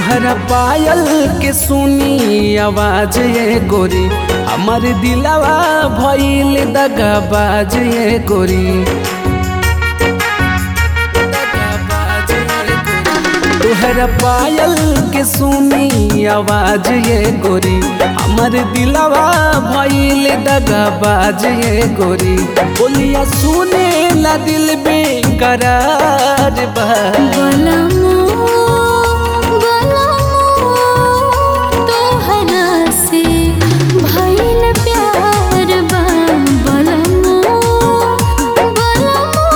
तुहरा पायल के सुनी आवाज ये गोरी हमर दिलवा भइल दगाबाज ये गोरी दगाबाज ये गोरी। तुहरा पायल के सुनी आवाज ये गोरी हमर दिलवा भइल दगाबाज ये गोरी बोलिया सुने ला दिल बेकरार बा बलमो बलमो तोहरा से भइल प्यार बा बलमो बलमो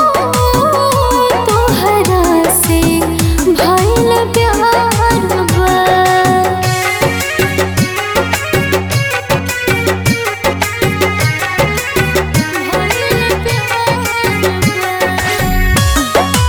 तोहरा से भइल प्यार बा भइल प्यार बा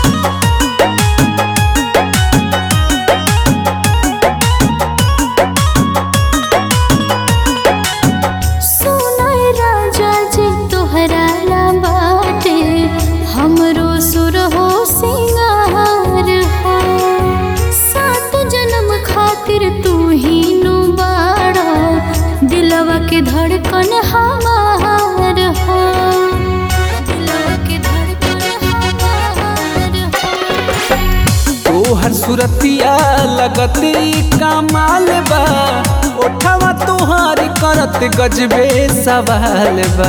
सुनाय राजा जी तोहरा ला बाटे हमरो सुर हो सिंगार हो सात जन्म खातिर तू ही नु बाड़ा दिलवा के धड़कन हमार हो दिलवा के धड़कन हमार हो तोहर सुरतिया लगती कमाल बा ओठवा तोहार करत गजबे सवाल बा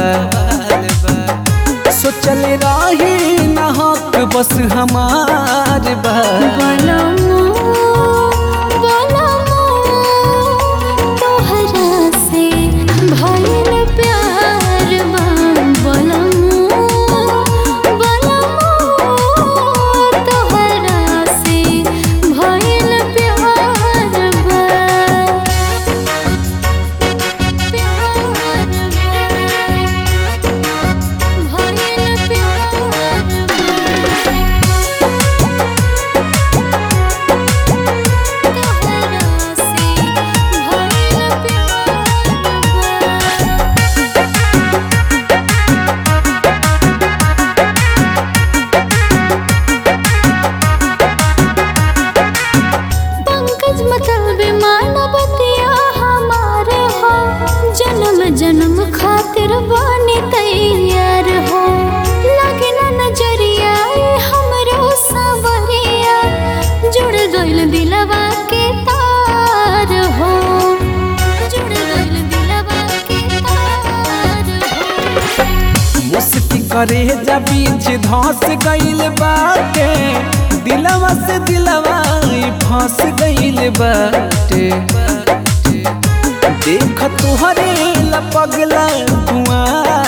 सोचल रही न हक बस हमार बा बलमो बलमो तोहरा से भइल प्यार बा बलमो बलमो तोहरा से भइल प्यार बा प्यार बा भइल प्यार तोहरा से भइल प्यार पंकज मतलबे मानवतिया हमारे हो जन्म जन्म खातिर बने तैयार हो लगे ना नजरिया ए हमरो सवरिया जुड़ गइल दिलवा के तार हो जुड़ गइल दिलवा के तार हो मुस्की करे जा बीच धस गइल बाटे दिलवा से दिलवा ई फंस गइल बाटे देख तुहरे लपगला कुआं